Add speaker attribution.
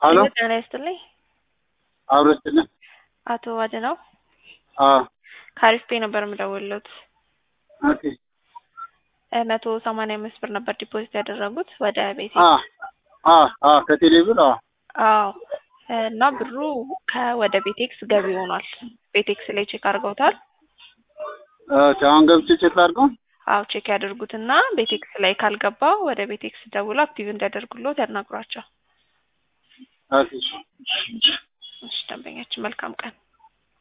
Speaker 1: ሄሎ
Speaker 2: ጤና ይስጥልኝ።
Speaker 1: አብሮ ስጥልን።
Speaker 2: አቶ አድነው
Speaker 1: አዎ
Speaker 2: ከአሪፍ ፔ ነበር የምደውልሎት።
Speaker 1: ኦኬ
Speaker 2: እ መቶ ሰማንያ አምስት ብር ነበር ዲፖዚት ያደረጉት ወደ ቤቴ።
Speaker 1: አ አ አ ከቴሌ ብር አዎ
Speaker 2: አዎ እና ብሩ ከወደ ቤቴክስ ገቢ ሆኗል። ቤቴክስ ላይ ቼክ አድርገውታል?
Speaker 1: ኦኬ አሁን ገብቼ ቼክ ላድርገው።
Speaker 2: አዎ ቼክ ያደርጉትና ቤቴክስ ላይ ካልገባ ወደ ቤቴክስ ደውሎ አክቲቭ እንዲያደርጉሎት ያናግሯቸው።
Speaker 1: ኦኬ
Speaker 2: እሺ ደንበኛችን መልካም ቀን